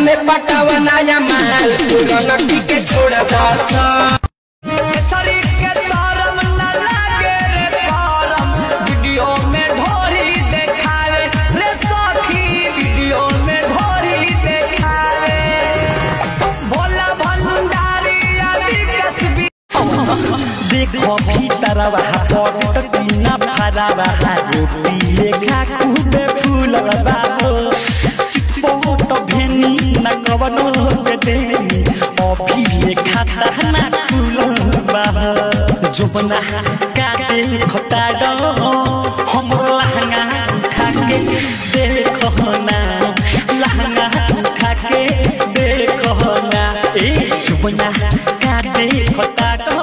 में पटावा नया माल पुराना पी के छोड़ बस शरीर के शरम न लागे रे करम वीडियो में ढोरी देखावे रे सखी वीडियो में ढोरी देखावे भोला भंडारी आदि कसबी देखो भीतरवा पट बिना भरावा रोटी लेखा खूबे फूलवा हो चिपो तो भेनी न कवनो के देनी अभी लेखा दहना फूलवा जो बना काटे खटाडो हमरो लहंगा उठा के देखो ना लहंगा उठा के देखो ना ए जो बना काटे खटाडो